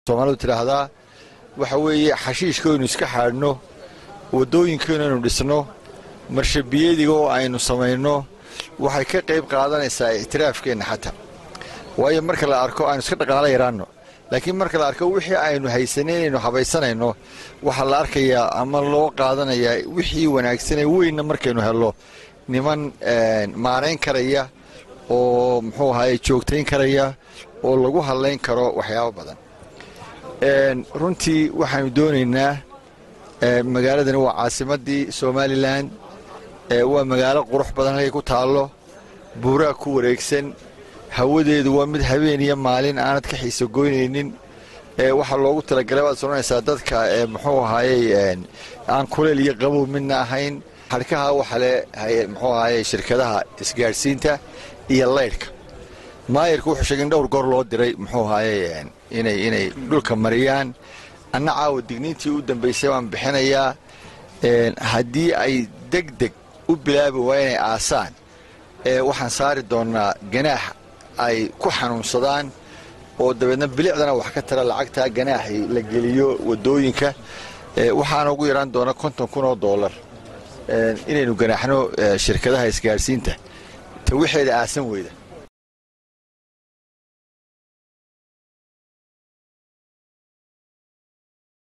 soomaalidu tidhaahdaa waxa weeye xashiishkaynu iska xaadhno waddooyinkaynu aynu dhisno marshabiyadiga oo aynu samayno waxay ka qayb qaadanaysaa ictiraafkeenna xataa waayo marka la arko aynu iska dhaqaalo yaraanno laakiin marka la arko wixii aynu haysanay inaynu habaysanayno waxaa la arkayaa ama loo qaadanayaa wixii wanaagsanee weynna markaynu hello niman maarayn karaya oo muxuu ahaye joogtayn karaya oo lagu hadlayn karo waxyaabo badan runtii waxaanu doonaynaa magaaladani waa caasimaddii somalilan waa magaalo qurux badan halkay ku taallo buuraa ku wareegsan hawadeedu waa mid habeen iyo maalin aanad ka xiiso goynaynin waxaa loogu talagalay waad soranaysaa dadka muxuu ahaayey aan kuleel iyo qabow midna ahayn xadhkaha waxale muxuu ahaayey shirkadaha isgaadhsiinta iyo laydhka maayarku wuxuu sheegay in dhowr goor loo diray muxuu ahaayey inay inay dhulka mariyaan anna caawa digniintii u dambaysay waan bixinayaa haddii ay deg deg u bilaabi waa inay aasaan waxaan saari doonnaa ganaax ay ku xanuunsadaan oo dabeedna bilicdana wax ka tara lacagtaa ganaaxii la geliyo waddooyinka waxaana ugu yaraan doona konton kun oo dollar inaynu ganaaxno shirkadaha isgaadhsiinta ta wixeeda aasan weyda